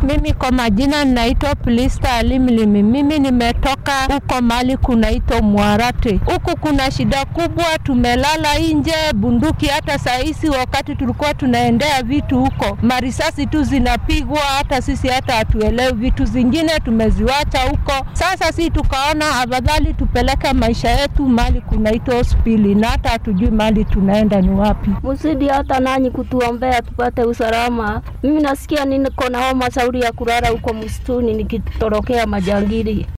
Mimi kwa majina ninaitwa Plista Alimlimi. Mimi nimetoka huko mali kunaitwa Mwarate. Huku kuna shida kubwa, tumelala nje, bunduki hata saisi, wakati tulikuwa tunaendea vitu huko, marisasi tu zinapigwa, hata sisi hata hatuelewi. Vitu zingine tumeziwacha huko. Sasa si tukaona afadhali tupeleke maisha yetu mali kunaitwa hospitali, na hata hatujui mali tunaenda ni wapi. Msidi hata nanyi kutuombea tupate usalama. Mimi nasikia niko na homa shauri ya kulala huko msituni nikitorokea majangili.